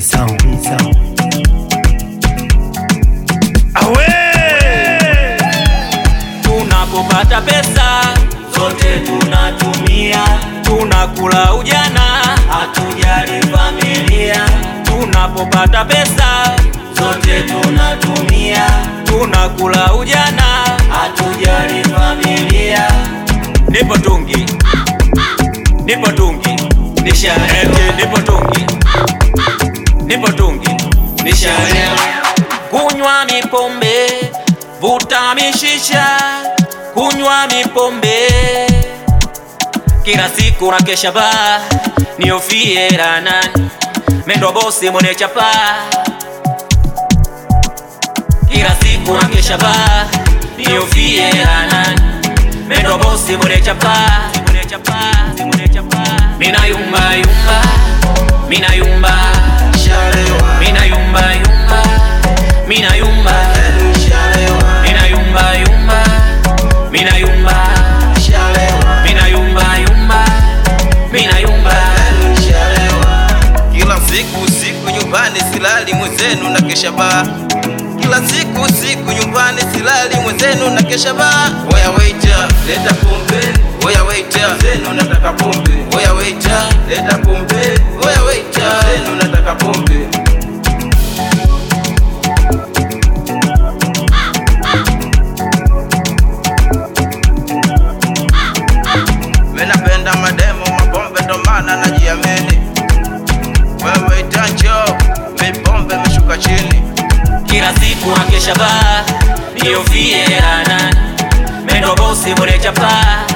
sound. Awe! Tunapopata pesa zote tunatumia, tunakula ujana, hatujali familia. Tunapopata pesa zote tunatumia, tunakula ujana, hatujali familia. Nipo tungi, nipo tungi, nisharehe, nipo tungi, nipo tungi, nisharehe. Kunywa mipombe, vuta mishisha, kunywa mipombe kila siku na kesha ba niofie ranani mendo bosi mwenye chapa kila siku na kesha ba niofie ranani mendo bosi mwenye chapa mwenye chapa mwenye chapa mina yumba yumba mina yumba mina yumba yumba mina yumba mina yumba yumba mina yumba mina yumba yumba mina yumba Kila siku siku nyumbani silali mwenzenu na kesha baa. Kila siku siku nyumbani silali mwenzenu na kesha baa. Oya waiter, leta pombe. Oya waiter, zenu nataka pombe. Oya waiter, leta pombe. Oya waiter, zenu nataka pombe. Mimi napenda mademo mapombe ndo maana najiamini. Wewe itanjo, mipombe imeshuka chini. kila siku na kesha ba niofie ranani mendo bosi mwenye chapa